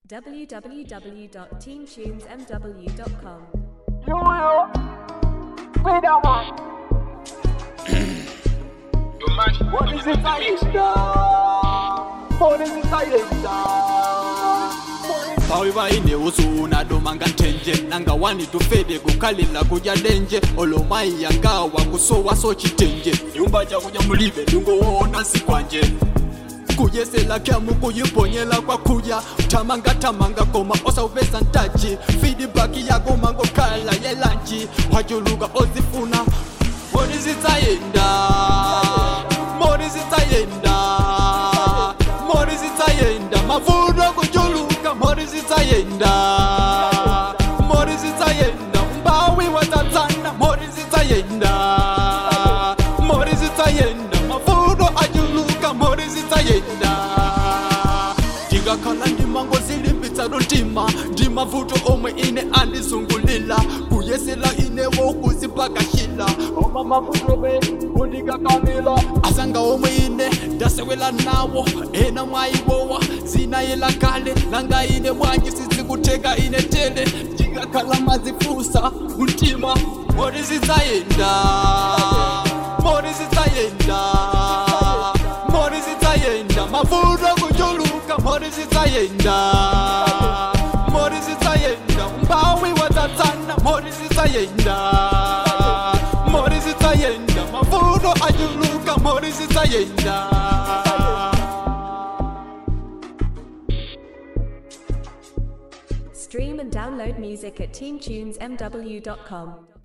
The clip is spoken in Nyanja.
www.teamtunesmw.com. Yo, yo. Play that one. What is it silent? What is it silent? bawi baine usuna domanga nthenje nanga wani tufede kukhalila kudya denje olomayi yangawa kusowa sochitenje nyumba chakunya mulibe ndingoona sikwanje kuyesela kyamu kuyiponyela kwakuya tamanga tamanga koma osawupesa ntaji feedback yako mangokhala yelanji wajuluka ozifuna moni zitsayenda moni zitsayenda moni zitsayenda mavuno kujuluka moni zitsayenda moni zitsayenda umbawi watatsana moni zitsayenda moni zitsayenda mavuno ajuluka moni zitsayenda ndingakhala ndimangozilimbitsa lontima ndimavuto omwe ine andizungulila kuyesela inewo kuzipakashila Oma mafutobe, undikakamila. asanga omwe ine ndasewela nawo ena mwayiwowa zinayela kale nanga ine mwanji sizikuteka ine tele ndingakhala mazifusa mtima moni zidzayenda moni zidzayenda moni zidzayenda mavuto kujuluka moni zidzayenda moni zidzayenda umbawi watatsana moni zidzayenda moni zidzayenda mavuno ajuluka moni zidzayenda Stream and download music at teamtunesmw.com.